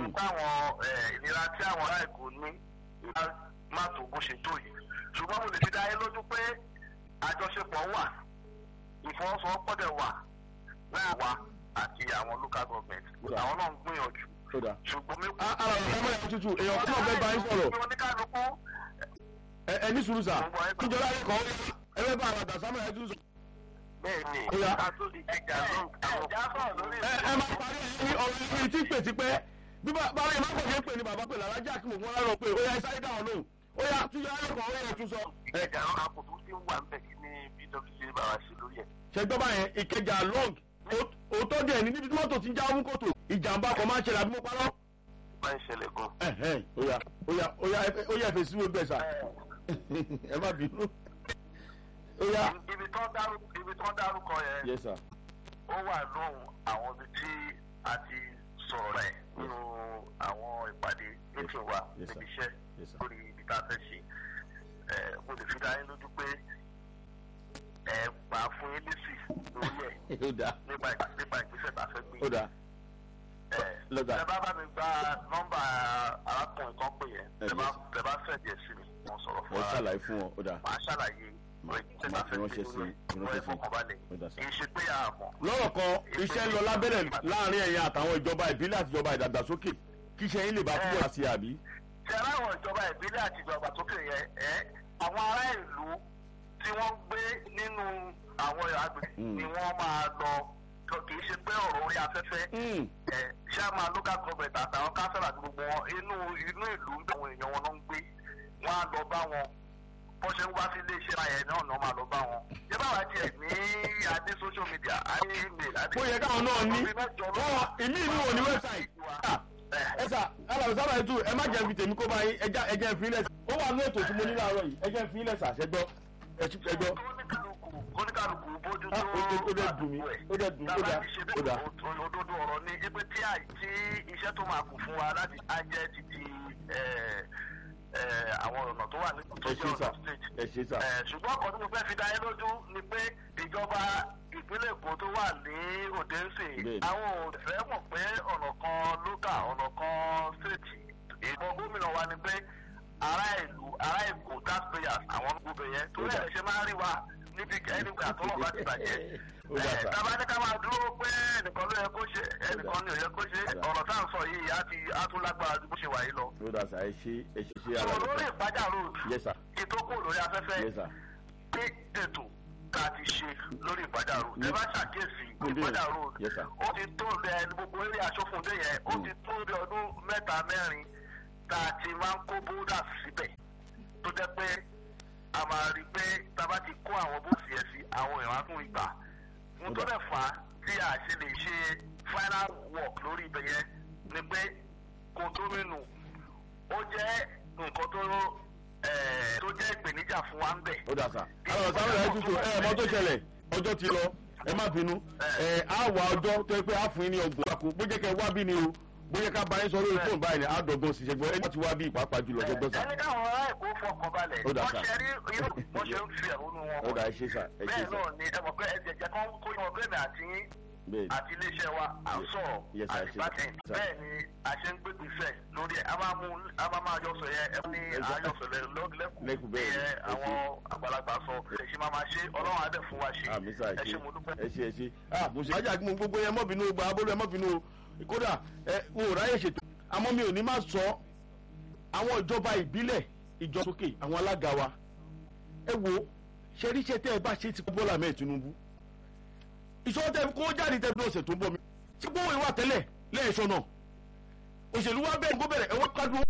nípa àwọn ìnira tí àwọn ará èkó ní ìlà má tó bó ṣe tó yìí ṣùgbọ́n mo lè fi dá yín lójú pé àjọṣepọ̀ wà ìfọwọ́sowọ́pọ̀ dẹ̀ wà láàrin wa àti àwọn local government àwọn náà ń gbìyànjú ó dà ṣùgbọ́n mi. ara rẹ̀ ọmọ yẹn tutù èèyàn kí wọ́n fẹ́ bá yín sọ̀rọ̀ oníkálukú ẹ ẹ ní sùúrù sà kíjọba yẹn kọ́ ẹ fẹ́ bá àwọn àgbà sámọ̀ yẹn tún sọ. bẹ́ẹ̀ni Ó yá. àtúndì ẹja ló ẹja sọ̀rọ̀ lórí ẹ ẹ máa parí ẹ ní ọ̀rọ̀ ìpè tí pè ti pẹ́ bí bá bá yẹn má kọ̀ ṣe ń pè ní bàbá pè lárájà kí mo fún ọ lọ pé ó yá ẹ sáré dáhùn lóhùn ó yá túnjọ ayé kan ó yẹ tún sọ. ẹ ẹja àkókò tí ń wà ń bẹ̀ kí ní pwc bá wa ṣe lórí ẹ̀. ṣẹgbọ́n báyẹn ìkẹjà long ó- òótọ́ díẹ̀ ní níbi tí mọ́tò ti ń já mú kòtò ìjàmbá kan máa ń ṣẹlẹ̀ àbí mo parọ́. máa ń ṣẹlẹ̀ gan. ẹ̀hẹ́n, ó yá ó yá ó yá ẹ- ó yá ẹ̀fẹ̀ síwèé bẹ́ẹ̀ sà ẹ má bínú. ó yá. ibi tó ń dárúkọ ibi tó ń dárúkọ yẹn yes sir. ó wà lóhùn àwọn ibi tí a ti sọ̀rọ̀ ẹ̀ nínú àwọn ìpàdé meeting wa Yes, sir. níbi iṣẹ́ Yes, sir. lórí ibi tá a fẹ́ ṣe ẹ̀ mo lè fi dá yín lójú pé ẹ̀ máa fún yín lésì lórí ẹ̀ ó dáa nípa ìgbà- nípa ìgbésẹ̀ tá a fẹ́ gbé. ó dáa ẹ̀ lọ́gà. tẹ bá bá mi gba nọ́mbà arákùnrin kan pè yẹn Ẹ, tẹ bá yes. tẹ bá fẹ́ díẹ̀ sí mi wọ́n sọ̀rọ̀ fún wọ́n wa ṣàlàyé fún wọn ó dáa. màá ṣàlàyé Màá- ìgbésẹ̀ tá màá a fi fẹ́ gbé ránṣẹ́ sí lórí i, wọ́n ránṣẹ́ ẹ̀ sí i. fọkànbalẹ̀ Ó dáa, sir. kì í ṣe pé àmọ́ lọ́rọ̀ kan iṣẹ́ ń lọ lábẹ́rẹ̀ láàrin ẹ̀yin àtàwọn ìjọba ìbílẹ̀ àti ìjọba ìdàgbàsókè kí iṣẹ́ yín lè bá túbọ̀ wá sí i àbí. tí aláwọ̀ ìjọba ìbílẹ̀ àti ìjọba tókè yẹn ẹ́ àwọn ará ìlú tí wọ́n gbé nínú àwọn agbègbè Mm. ni wọ́n máa lọ kò kì í ṣe pé ọ̀rọ̀ orí afẹ́fẹ́ Mm, ẹ̀ ṣáàmà local government àtàwọn council àti gbogbo wọn inú inú ìlú ń bẹ àwọn èèyàn wọn ló ń gbé wọn á lọ bá wọn bó ṣe ń wá sí iléeṣẹ́ ayẹyẹ náà náà máa lọ bá wọn. ṣé báwa tiẹ̀ ní adé social media adé email adé. ó yẹ káwọn náà ní ọ̀bí mẹ́jọ ló wọ́n wà. ìmí ìlú wo ní wẹ́bsáìtì. ẹ sà alábẹ̀ sábà ètò ẹ má jẹ́ fi tèmi kó bá yín ẹja ẹjẹ́ fi ilẹ̀ ó wà ní ètò tí mo ní láàárọ̀ yìí ẹjẹ́ fi ilẹ̀ sà ṣẹgbọ́ ẹgbọ́. oníkàlùkù oníkàlùkù bójú Ah, tó ó dẹ̀- ó dẹ̀ dùn mí, ó dẹ̀ dùn mí, ó dà, ó dà. òdodo ọ̀rọ̀ ni ipe tí àì tí iṣẹ́ tó máa kù fún wa láti á jẹ́ títí ẹ̀, ẹ̀, àwọn ọ̀nà tó wà ní tó ẹ jẹ́ ṣe sà ọ̀nà state. ẹ ṣe sà. Ẹ̀, ṣùgbọ́n ọkọ̀ tí mo fẹ́ fi dá yín lójú ni pé ìjọba ìpínlẹ̀ èkó tó wà ní òde ń sìn Bẹ́ẹ̀ni. àwọn ò fẹ́ mọ̀ pé ọ̀nà kan lókà ọ̀nà kan state ìbọn gómìnà wa ni pé ará ìlú ará èkó taxpayers àwọn gbogbo yẹn tó Ó dà. lẹ́yìn ṣe máa ń rí wa níbi ẹnìgbà tó wọ́n bá ti bàjẹ́ Ó dà sà. tábà ní ká máa dúró pé ẹnìkan ló yẹ kó ṣe ẹnìkan ní ò yẹ kó ṣe Ó dà. ọ̀rọ̀ tá à ń sọ yìí á ti á tún lágbára ju bó ṣe wà yìí lọ. ó dà sà ẹ ṣe ẹ ṣe ṣe sọ ara lórí rẹ̀ ìpájà road yes sir ìtókò lórí afẹ́fẹ́ yes sir pé ètò tá a ti ṣe lórí ìpájà road ẹ bá ṣàkíyèsí Kúndé. ìpájà road Yes, sir. ó ti tó lẹ gbogbo eré aṣọ́fúndé yẹn ó ti tó bí ọdún mẹ́ta mẹ́rin tá a ti máa ń kó bóódà síbẹ̀ tó jẹ́ pé a máa rí i pé tá a bá ti kó àwọn bóòsì yẹn sí àwọn èèyàn á tún ìgbà mo tó dẹ̀ fà á tí a ṣe lè ṣe final work lórí ibẹ̀ yẹn ni pé kò tó nínú ó jẹ́ nǹkan tó eh, tó jẹ́ ìpèníjà fún wa ń bẹ̀. ó dà sà. àwọn sábà rẹ̀ tutù ẹ ẹ̀ mọ́ tó ṣẹlẹ̀ ọjọ́ ti lọ ẹ má bínú ẹ á wà ọjọ́ tó yẹ pé á fún yín ní ọgbọ̀n àkó bó jẹ́ kẹ́ wá bí ni o bó jẹ́ ká bá yín sọ lórí fóònù báyìí ni á dọ̀gbọ́n sí ṣẹgbọ́n ẹni láti wá bí ìpàápàá jùlọ ṣẹgbọ́n sà. ẹni káwọn ará èkó fọkàn balẹ̀ Ó dà, wọ́n sà. ṣe rí irú wọ́n ṣe ń fi ẹ̀hónú wọn ó dà ẹ ṣe sà ẹ ṣe bẹ́ẹ̀ sà náà ni ẹ mọ̀ pé ẹ̀jẹ̀ jẹ́ kán kó yín ọgbẹ́ mi àti yín bẹ́ẹ̀ àti iléeṣẹ́ wa à ń sọ̀rọ̀ Yes, sir, àti sir. bátẹ̀ Sir. bẹ́ẹ̀ ni a ṣe ń gbégbèsè lórí ẹ̀ a máa mú a máa máa yọ sọ yẹn ẹ ní Yes, sir. àyọsọ Lẹ́kùn lẹ́kùn bẹ́ẹ̀ ni, ẹ ẹ ṣé. àwọn àgbàlagbà sọ ẹ ṣe máa máa ṣe ọlọ́run á dẹ̀ fún wa ṣe àmì sà ẹ ẹ ṣe ṣe mo dúpẹ́. ẹ ṣe ẹ ṣe ah mo ṣe. ajá mo gbogbo yẹn mọ́ bínú gba abólú ẹ mọ́ bínú o kódà ẹ n ò ráyè ṣètò àmọ́ mi ò ní má sọ àwọn ìjọba ìbílẹ̀ ìjọ sókè àwọn alága wa ẹ wo ṣeríṣẹ́ tẹ́ ẹ bá ṣe ti Bọ́lá mẹ́ẹ̀ Tinubu ìṣòro tẹ kó jáde tẹ bí ọ̀sẹ̀ tó ń bọ̀ mi ṣé gbówó ìwà tẹ́lẹ̀ lẹ́ẹ̀ṣọ́ náà òṣèlú wa bẹ́ẹ̀ kó bẹ̀rẹ̀ ẹ̀wọ́n kájú